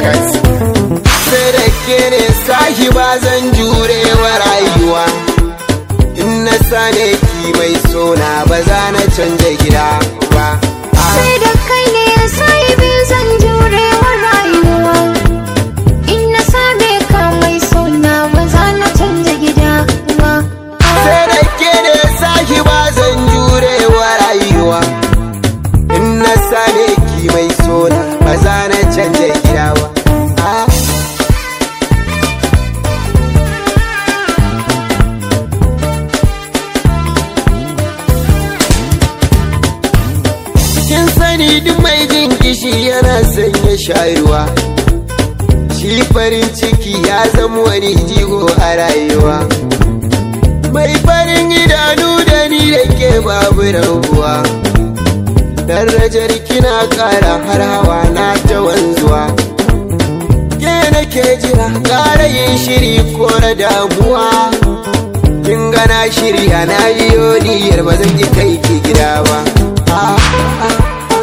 Records. Sai da ke ne sahi ba zan jure wa rayuwa. In na sane ki mai sona ba za na canja gida ba. Sai da kai ne sai biyu zan jure wa rayuwa In na same ka mai suna ba za na canja gida ba Sai da ke ne sahi ba zan jure wa rayuwa. In na sane ki mai sona ba za na canja gida ba. Ah. kin sani duk mai jin kishi yana sanya shayarwa shi farin ciki ya zama wani jigo a rayuwa mai farin idanu da ni da ke babu rabuwa darajar kina kara har hawa na ta wanzuwa ke nake jira kara yin shiri ko na damuwa kin gana shirya na biyo niyyar ba zan ki kai ki gida ba ah, ah.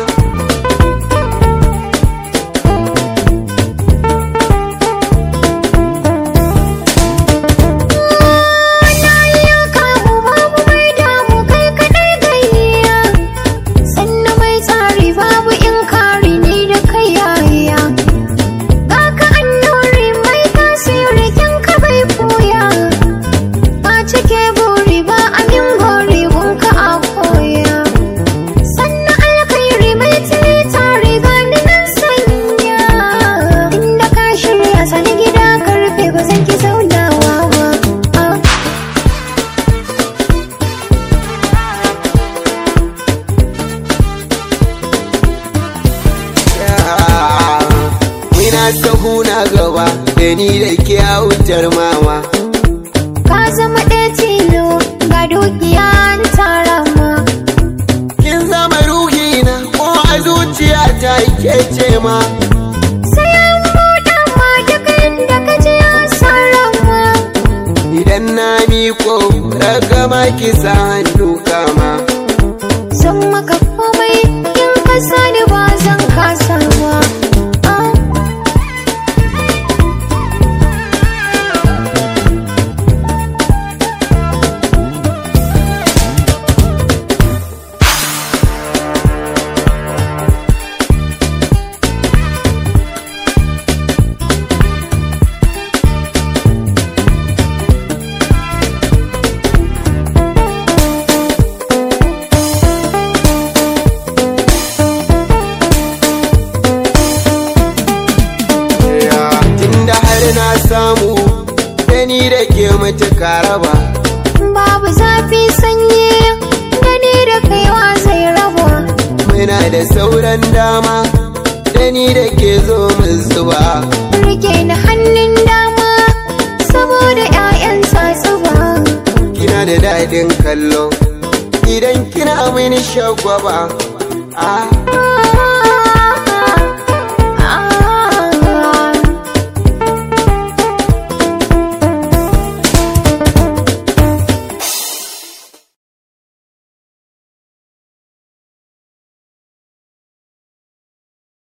Na yi kamu babu mai damu kai kaɗai gayya Sannan mai tsari babu in kari ni da kai yaya Ga ka annuri mai tasiri kin ka bai koya Ba cike buri ba amin gori gunka a koya Sannan alkhairi mai tili tare gani nan sanya Inda ka shirya sani gida karfe ba zan ki zaunawa ba Ah. Muna sahu na gaba da ni da ke wutar mama. Ka zama ɗaya tilo ga dukiya an tara ma Kin zama ruhi na ko a zuciya ta ke ce ma. Sai an buɗa ma duk inda ka je an sarrafa Idan na miko ragama ki sa hannu kama. Zan maka komai in ka sani ba zan kasa ba Ah. Tunda har na samu da ni da ke matuƙa raba. Babu zafi sanyi gani da kaiwa zai raba Muna da sauran dama da ni da ke zo mu zuba. Rike ni hannun dama saboda 'ya'yan tsatsuba kina da daɗin kallo idan kina mini shagwaba ah